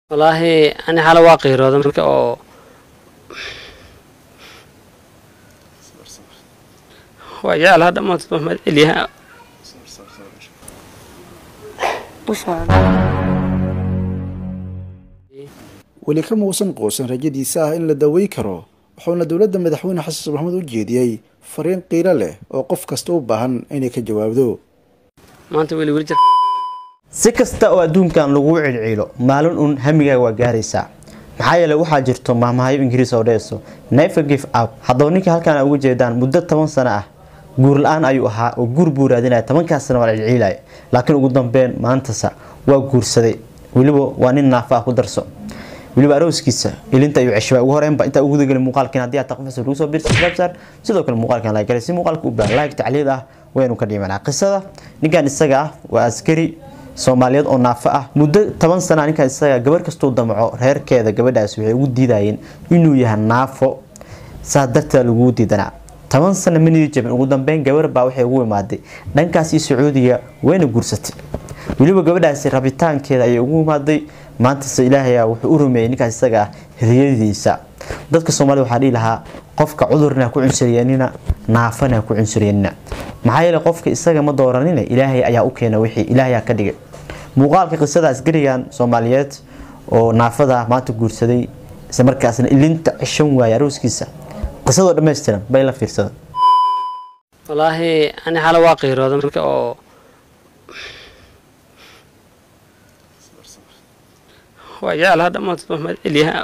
wallaahi ani xala waa qiirooda marka oo waa jeclaha dhammaantood maxmed celiyaha weli kama uusan quusan rajadiisa ah in la daweyn karo wuxuuna dowladda madaxweyne xasan sheekh maxamuud u jeediyey fariin qiiro leh oo qof kasta u baahan inay ka jawaabdo maanta weli weli jir si kasta oo adduunkan lagu cilciilo maalin uun hamigaaga waa gaaraysaa maxaa yeele waxaa jirto maahmaahayo ingiriis oo dheeso never give up haddaba ninka halkaan a uga jeedaan muddo toban sano ah guur la-aan ayuu ahaa oo guur buu raadinaya tobankaas sana waa la cilciilaya laakiin ugu dambeyn maantasa waa guursaday weliba waa nin naafa ah ku darso weliba arooskiisa ilinta ayuu ceshbaa ugu horeenba intaa ugu gudagelin muuqaalkiin haddii aad taqfasa lagu soo biirsa subscribe sidoo kale muuqaalkan like galay si muuqaalka u baahan like tacliid ah waynu ka dhimanaa qisada ninkan isaga ah waa askari soomaaliyeed oo naafo ah muddo toban sana ninkan isaga gabar kastuu damco reerkeeda gabadhaas waxay ugu diidayeen inuu yahay naafo saa darteed lagugu diidanaa toban sana manidi jabin ugu dambeyn gabar baa waxay ugu imaaday dhankaasi sacuudiga wayna guursatay weliba gabadhaasi rabitaankeeda ayay ugu imaaday maantase ilaahay wuxuu u rumeeyey ninkaas isaga ah riyadiisa dadka soomaalida waxaa dhihi lahaa qofka cudurna ku cunsuriyanina naafana ku cunsuriyanina maxaa yeele qofka isaga ma dooranina ilaahay ayaa u keena wixii ilaahay ka dhigay muuqaalka qisada askarigan soomaaliyeed oo naafada maanta guursaday isla markaasna ilinta cishan waaya arooskiisa qisadoo dhammaystiran bay la fiirsada wallaahi ani xala waa qiirooda marka oo waa jeclaha dhammaantood maxmed celiyaha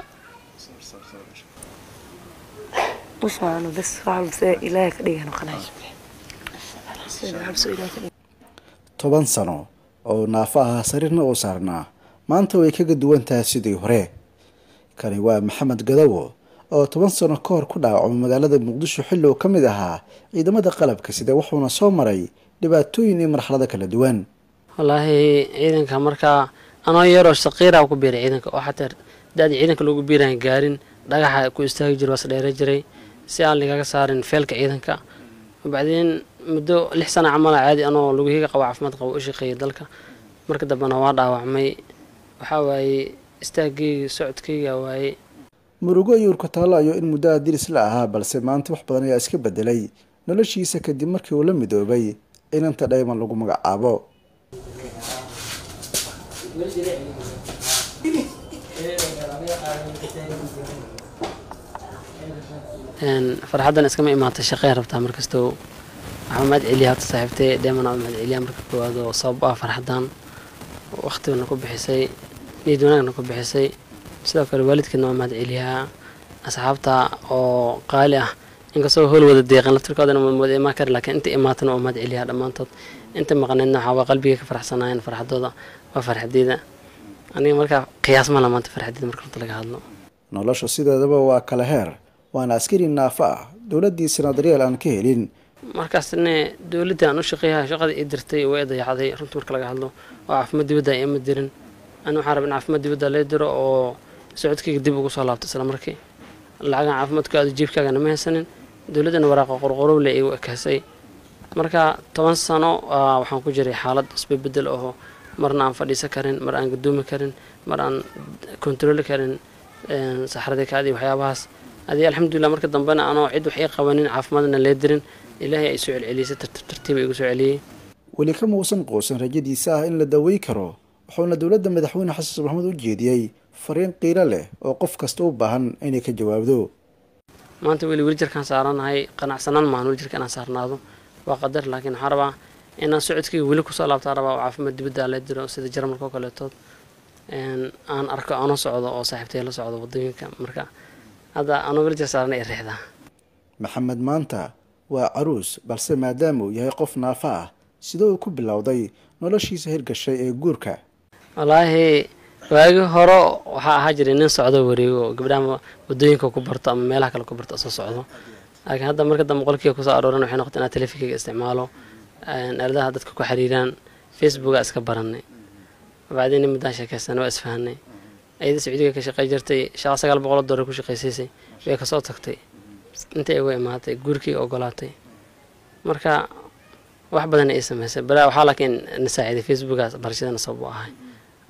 usmaano bas waxalbase ilaahay ka dhigan qanaash toban sano oo naafo ahaa sariirna uu saarnaa maanta way kaga duwan tahay sidii hore kani waa maxamed gadawo oo toban sano ka hor ku dhaawacmay magaalada muqdisho xilli uu ka mid ahaa ciidamada qalabka sida wuxuuna soo maray dhibaatooyin iyo marxalado kala duwan wallaahi ciidanka markaa anoo yaroo saqiiraa ku biiray ciidanka oo xataa da-dii ciidanka loogu biiraan gaarin dhagaxa ku istaagi jira waas dheera jiray si aan ligaga saarin feelka ciidanka bacdiin muddo lix sana camala caadi anoo lugihiga qabo caafimaad qabo u shaqeeyay dalka marka dambena waa dhaawacmay waxaa waaye istaagayga socodkayga waaye murugo iyo urkutaalo ayuu in muddo adiris la ahaa balse maanta wax badan ayaa iska bedelay noloshiisa kadib markii uu la midoobay inanta dhayman lagu magacaabo farxaddan iskama imaatay shaqey rabtaa markastoo waxaa mahad celiya hata saaxiibtay dheeman aa mahad celiya marka koowaad oo sabab ah farxaddan waqtigana ku bixisay niyad wanaagna ku bixisay sidoo kale waalidkeedna waa mahad celiyaa asxaabta oo qaali ah inkastoo howl wada deeqan laftirkoodana wada imaan kari laakiin inta imaatana waa mahad celiyaa dhammaantood inta maqnaydna waxaa waa qalbiga ka faraxsanaayeen farxadooda waa farxadeeda aniga markaa qiyaas ma la maanta farxadeeda marka runta laga hadlo nolosha sideedaba waa kala heer waana askari naafo ah dowladdiisana daryeel aan ka helin markaasne dowladda aan u shaqeeyaha shaqada ii dirtay way dayacday runta marka laga hadlo oo caafimaad dibadda ima dirin ani waxaan raba in caafimaad dibadda lee diro oo socodkayga dib ugu soo laabto isla markii lacagan caafimaadka aada jiibkaagana ma haysanin dowladdana waraaqa qorqorowle igu ekaasay marka toban sano waxaan ku jiray xaalad isbabedel oo marna aan fadhiisan karin mar aan gadoomi karin mar aan kontarooli karin saxradii kaadi waxyaabahaas adii alxamdulilah marka dambena anoo cid wax ii qabanin caafimaadna lee dirin ilaahay ay soo celcelisay tartiib tartiiba igu soo celiyey weli kama uusan quusan rajadiisa ah in la daweyn karo wuxuuna dowladda madaxweyne xasan sheekh maxamuud u jeediyey fariin qiiro leh oo qof kasta u baahan inay ka jawaabdo maanta weli weli jirkaan saaranahay qanacsanaan maahan weli jirka inaan saarnaado waa qadar laakiin waxaan rabaa inaan socodkayga weli kusoo laabtaa rabaa oo caafimaad dibadda lee diro sida jarmalka oo kaleetood aan arko ano socdo oo saaxiibtay la socdo wadooyinka marka hadda anoo weli jir saarana i riixdaa maxamed maanta waa caruus balse maadaama uu yahay qof naafo ah sida uu ku bilowday noloshiisa hirgashay ee guurka wallaahi waagii hore waxaa ahaa jiray nin socdo wareego gabdhaha wadooyinka ku barto ama meelaha kale ku barto soo socdo laakiin hadda marka dambe qolkiiga kusoo arooran waxay noqotay inaa telefinkayga isticmaalo aaladaha dadka ku xiriiraan facebooka iska baranay bacdiina muddaan sheekaysanay waa isfahanay ayada sacuudiga ka shaqey jirtay shaqa sagaal boqol dollar ku shaqaysiisay way kasoo tagtay intay uga imaatay guurkii ogolaatay marka wax badan ay samaysay balaa waxaa laakiin na saaciiday facebookaas barashadana sabab u ahay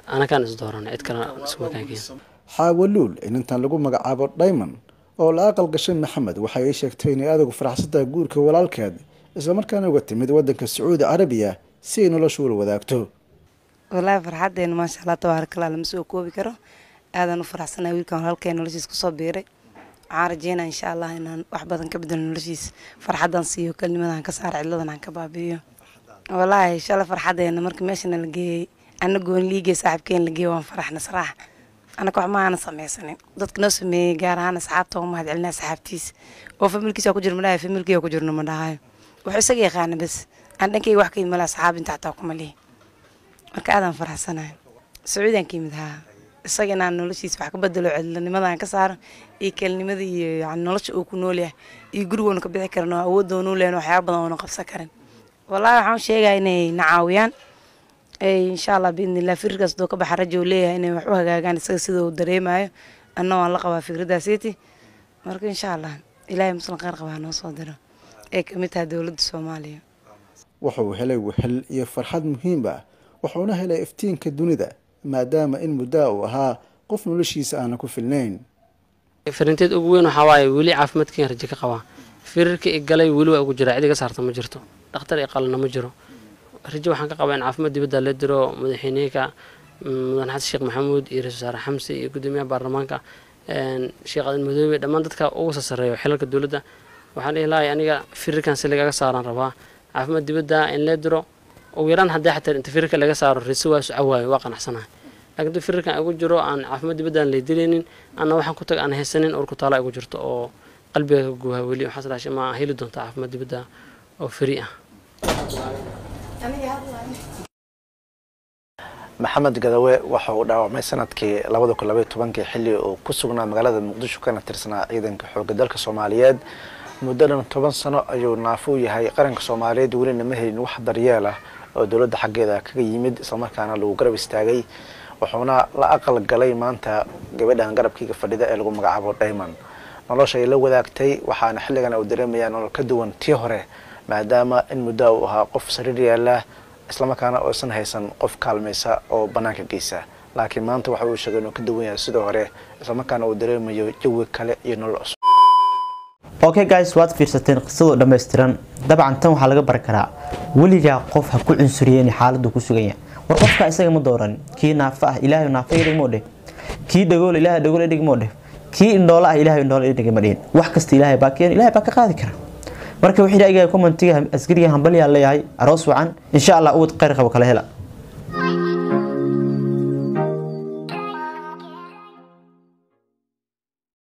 anakaan is dooranay cid kale iskuma kaakeen xaawaluul inantan lagu magacaabo diamond oo la aqal gashay maxamed waxay ii sheegtay inay aadagu faraxsantaha guurka walaalkeed islamarkaana uga timid wadanka sacuudi carabiya si ay nolosha ula wadaagto walaahi farxadeena maasha allah tabaarakallah lama soo koobi karo aadaan u faraxsanahay wiilkan walaalkeen noloshiis kusoo biiray waxaan rajeynaa insha allah inaan wax badan ka bedelo noloshiis farxadan siiyo kelnimadan ka saar cidladan aan ka baabi'iyo walaahi shalay farxadeena markii meeshana la geeyey ana goon liigay saaxiibkeen la geeyey waan faraxna saraax anaka wax ma aana samaysanin dadka noo sameeyey gaar ahaan asxaabta oo mahad celinaa saxaabtiis oo familkiisa ku jiro madhahay familkiya ku jirno ma dhahayo wuxuu isaga yaqaana bas aan dhankayga wax ka yimid mala asxaab inta xataa kuma lihi marka aadaan faraxsanahay sacuudiyaan ka yimid haa isaga inaan noloshiisa wax ka bedelo cidlanimadan ka saaro iyo kelinimada iyo yani nolosha uu ku nool yahay iyo gurigoona ka bixi karin oo awooddoona u lehan waxyaaba badan oona qabsan karin wallaahi waxaan sheegaya inay na caawiyaan insha allah biidnillah fikirkaas doo ka baxa rajo leeyahay inay wax u hagaagaan isaga sida uu dareemayo anna waan la qabaa fikraddaasiti marka insha allah ilaahay muslim qaar qabaa noo soo diro ee kamid tahay dowladda soomaaliya wuxuu helay wehel iyo farxad muhiim ah wuxuuna helay iftiinka dunida maadaama in muddaa uu ahaa qof noloshiisa aanan ku filnayn firinteed ugu weyn waxaa waaye weli caafimaadkeen rajo ka qabaa firirka i galay weli waa ugu jiraa cid iga saarta ma jirto dhakhtar i qalana ma jiro rajo waxaan ka qabaa in caafimaad dibadda la diro madaxweyneyka mudan xasan sheekh maxamuud iyo ra-isul wasaare xamse iyo gudoomiyaha baarlamaanka sheekh adan madoobe dhammaan dadka ugu sasareeyo xilalka dowladda waxaan dhihi lahay aniga firirkan si lagaga saaraan rabaa caafimaad dibadda in la diro ugu yaraan haddii xataa inta firirka laga saaro risi waa socawaayo waa qanacsanahay laakiin dad firirkan igu jiro aan caafimaad dibadda aan laydilaynin anna waxaan ku tag aan haysanin urku taala igu jirto oo qalbiga ka guuha weli waxaas dhaashay ma heli doonta caafimaad dibadda oo firi ah maxamed gadawe waxa uu dhaawacmay sanadkii labada kun labaiy tobankii xilli uu ku sugnaa magaalada muqdisho kana tirsanaa ciidanka xoogga dalka soomaaliyeed muddo dhan toban sano ayuu naafo u yahay qaranka soomaaliyeed welina ma helin wax daryeel ah oo dowladda xaggeeda kaga yimid islamarkaana lagu garab istaagay wuxuuna la aqal galay maanta gabadhan garabkiiga fadhida ee lagu magacaabo diamond nolosha ay la wadaagtay waxaana xilligan uu dareemayaa nolol ka duwan tii hore maadaama in muddo uu ahaa qof sariir yaala islamarkaana oosan haysan qof kaalmaysa oo bannaanka geysa laakiin maanta waxa uu sheegay inuu ka duwan yahay sidoo hore islamarkaana uu dareemayo jawi kale iyo nolol cusub okay guys waad fiirsateen qisadoo dhammaystiran dabcan tan waxaa laga bari karaa weligaa qof ha ku cunsuriyen xaaladdu ku sugan yahay war qofka isaga ma dooran kii naafa ah ilaahay naafa idhigmoo dheh kii dhagool ilaahay dhagool idhigmoo dheh kii indhoola ah ilaahay indhoola idhigma dhihin wax kasta ilaahay baa keen ilaahay baa ka qaadi kara marka wixii ra'yiga commentiga askariga hambalyaa leeyahay aroos wacan insha allah uwad khayr qabo kala hela